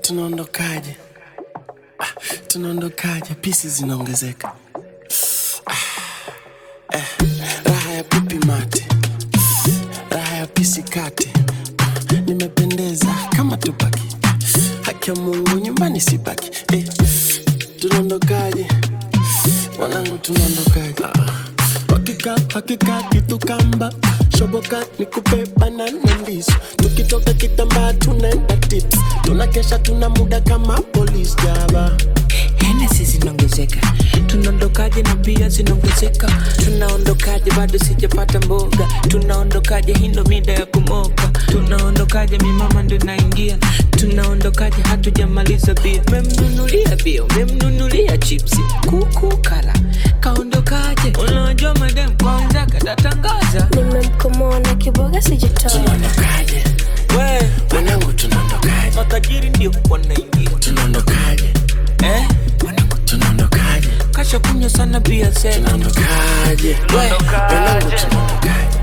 tunaondokaje? Ah, tunaondokaje? pisi zinaongezeka. Ah, eh, raha ya pipi mate, raha ya pisi kate. Ah, nimependeza kama tupaki, haki ya Mungu nyumbani sibaki. Eh, tunaondokaje wanangu, tunaondokaje? Ah, hakika hakika kitu kamba shoboka nikupe banana ndizo tukitoka kitambaa tunaenda tips tunakesha tuna muda kama polisi jaba Hennessy zinaongezeka, tunaondokaje na bia zinaongezeka, tunaondokaje bado sijapata mboga, tunaondokaje hii ndo mida ya kumoka, tunaondokaje mi mama ndo naingia, tunaondokaje hatujamaliza bia, memnunulia bia, memnunulia chipsi, kuku kala, kaondokaje, unajua madem kwanza katatangaza nimemkomoa na kiboga sijatoa tunaondokaje we wanangu tunaondokaje matajiri ndio wanaingia tunaondokaje eh? wanangu tunaondokaje kasha kunywa sana bia sena tunaondokaje wanangu tunaondokaje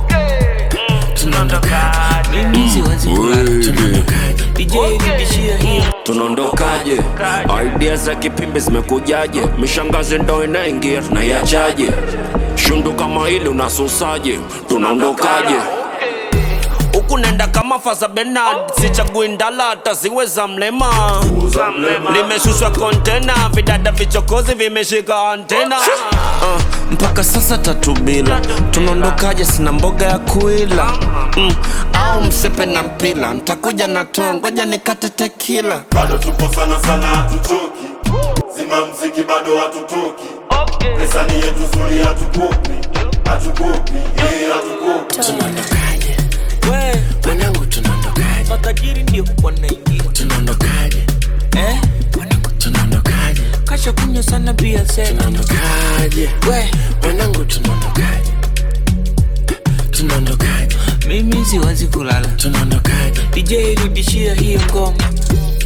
tunaondokaje mimi siwezi kulala tunaondokaje DJ rudishia hiyo tunaondokaje idea za kipimbi zimekujaje mishangazi ndo inaingia tunaiachaje shundu kama hili unasusaje tunaondokaje huku nenda kama faza benard sichagui ndala hata ziwe za mlema limeshushwa kontena vidada vichokozi vimeshika antena uh, mpaka sasa tatu bila tunaondokaje sina mboga ya kuila mm, au msepe na mpila ntakuja na too ngoja nikate tekila bado tupo sana sana hatuchoki zima mziki bado hatutoki pesa ni yetu zuri hatukopi hatukopi eh, hatukopi tunaondokaje we wanangu tunaondokaje matajiri ndio wanaingia tunaondokaje eh? wanangu tunaondokaje kasha kunywa sana bia sena tunaondokaje we wanangu tunaondokaje tunaondokaje mimi siwezi kulala tunaondokaje DJ rudishia hiyo ngoma